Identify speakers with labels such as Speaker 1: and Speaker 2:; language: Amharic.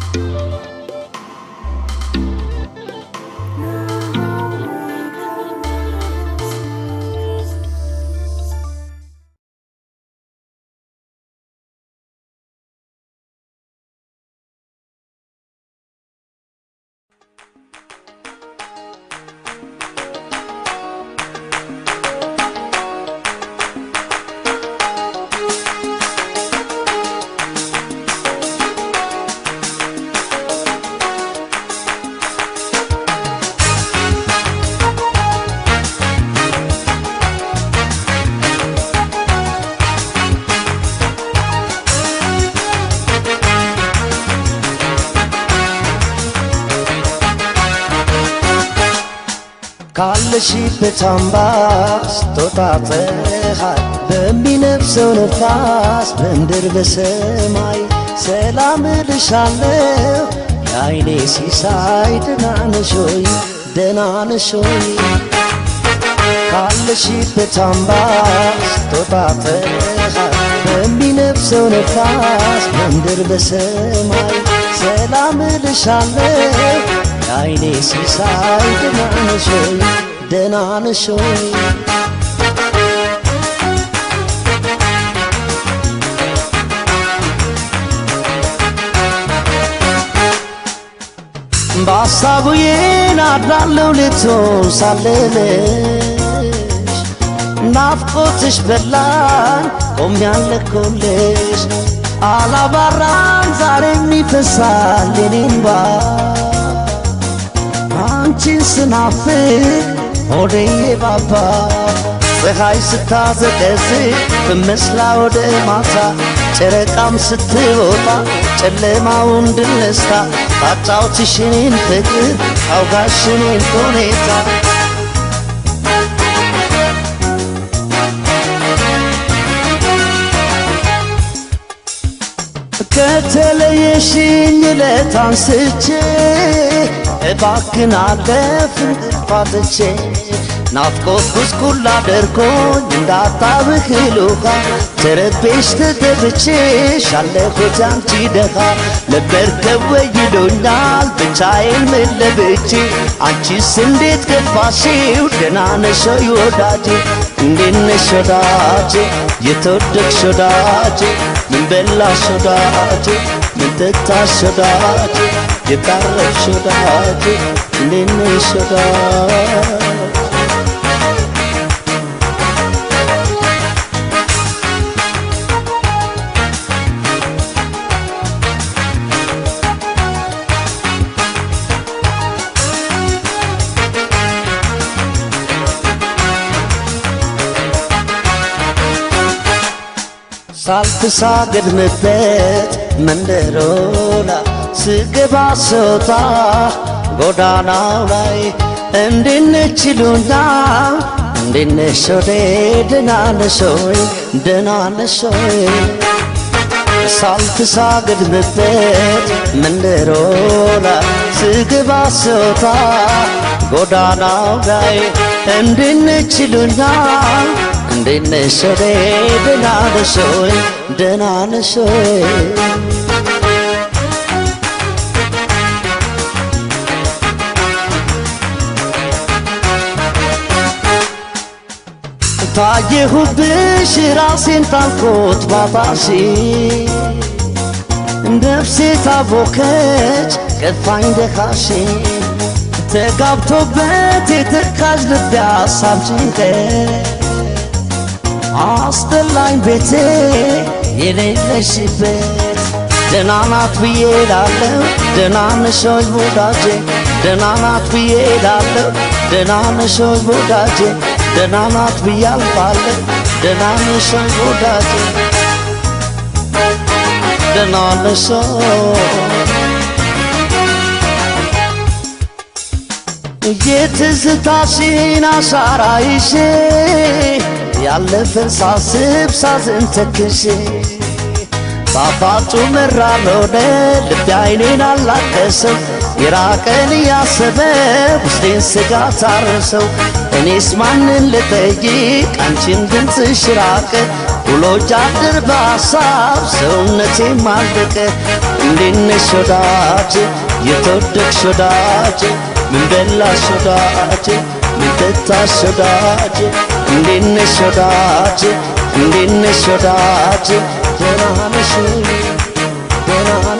Speaker 1: ካለሽበት አምባ ስትወጣ ፀሐይ በሚነፍሰው ነፋስ በምድር በሰማይ ሰላም እልሻለሁ የአይኔ ሲሳይ ደህና ነሽ ሆይ ደህና ነሽ ሆይ ካለሽበት አምባ ስትወጣ ፀሐይ በሚነፍሰው ነፋስ በምድር በሰማይ ሰላም እልሻለሁ የአይኔ ሲሳይ ደህና ነሽ ሆይ ደህና ነሽ ሆይ በሐሳቡ የናድራለው ልትሆን ሳለለሽ ናፍቆትሽ በላን ቆም ያለኮልሽ አላባራን ዛሬም ይፈሳል የኔንባ አንቺን ስናፍቅ ሆዴ ባባ ፀሐይ ስታዘቀዝቅ በመስላ ወደ ማታ ጨረቃም ስትወጣ ጨለማውን ድል ነስታ ታጫውትሽ እኔን ፍቅር አውጋሽ እኔን ሁኔታ ከተለየሽኝ ዕለት አንስቼ እባክን አለፍን ፋትቼ ናፍቆት ጉስቁል አደርጎኝ እንዳታብህል ውሃ ተረቤሽ ተደብቼሽ አለሁት አንቺ ደኻ ለመርከብ ወይዶኛል ብቻዬን ምን ለብቼ አንቺስ እንዴት ገፋሽው ደህና ነሽ ወይ ወዳጄ እንዴት ነሽ ወዳጄ የተወደድሽ ወዳጄ ምን በላሽ ወዳጄ ምን ጠጣሽ ወዳጄ የታረፍሽ ወዳጄ እንዴት ነሽ ወዳጄ ሳልተሳገድምበት መንደሮላ ስገባ ስወጣ ጎዳናው ላይ እንዴት ነሽ ይሉኛል እንዴት ነሽ ወዴ ደህና ነሽ ወይ ደህና ነሽ ወይ ሳልተሳገድምበት መንደሮላ ስገባ ስወጣ ጎዳናው ላይ እንዴት ነሽ ይሉኛል እንዴት ነሽ ወዴ ደህና ነሽ ወይ ደህና ነሽ ወይ ታየሁብሽ ራሴን ታልኮት ባታሽ ነፍሴ ታቦከች ከፋኝ ደካሽ ተጋብቶበት የተካዥ ልቤ ሀሳብ ጭንቀት አስጠላኝ ቤቴ የሌለሽበት ደህና ናት ብዬ ላለው ደህና ነሽ ወይ ወዳጄ ደህና ናት ብዬ ላለው ደህና ነሽ ወይ ወዳጄ ደህና ናት ብዬ አልፋለሁ ደህና ነሽ ወይ ወዳጄ ደህና ነሽ የትዝታሽን አሻራ ይዤ ያለፈን ሳስብ ሳዝን ተክሼ ጣፋጩ መራር ሆነ ልቤ አይኔን አላቀሰው የራቀን እያሰበ ውስጤን ስጋት አረሰው እኔስ ማንን ልጠይቅ አንቺን ድምፅሽ ራቀ ውሎ ጃድር በሀሳብ ሰውነቴ ማለቀ እንዴት ነሽ ወዳጄ የተወደድሽ ወዳጄ ምን በላሽ ወዳጄ ምን ጠጣሽ ወዳጄ እንዴት ነሽ ወዳጄ እንዴት ነሽ ወዳጄ ደህና ነሽ ወይ ደህና